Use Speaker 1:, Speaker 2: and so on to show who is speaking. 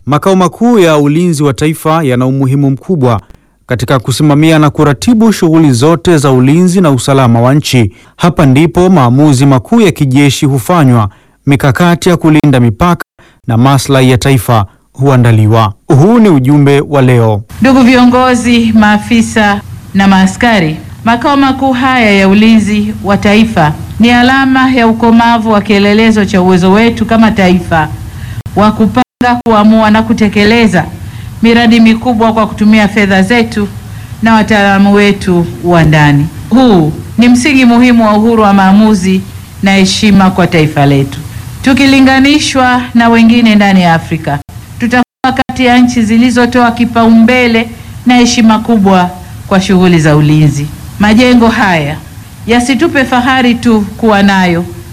Speaker 1: Makao makuu ya ulinzi wa taifa yana umuhimu mkubwa katika kusimamia na kuratibu shughuli zote za ulinzi na usalama wa nchi. Hapa ndipo maamuzi makuu ya kijeshi hufanywa, mikakati ya kulinda mipaka na maslahi ya taifa huandaliwa. Huu ni ujumbe wa leo.
Speaker 2: Ndugu viongozi, maafisa na maaskari, makao makuu haya ya ulinzi wa taifa ni alama ya ukomavu wa kielelezo cha uwezo wetu kama taifa wa kupanga, kuamua na kutekeleza miradi mikubwa kwa kutumia fedha zetu na wataalamu wetu wa ndani. Huu ni msingi muhimu wa uhuru wa maamuzi na heshima kwa taifa letu. Tukilinganishwa na wengine ndani ya Afrika, tutakuwa kati ya nchi zilizotoa kipaumbele na heshima kubwa kwa shughuli za ulinzi. Majengo haya yasitupe fahari tu kuwa nayo,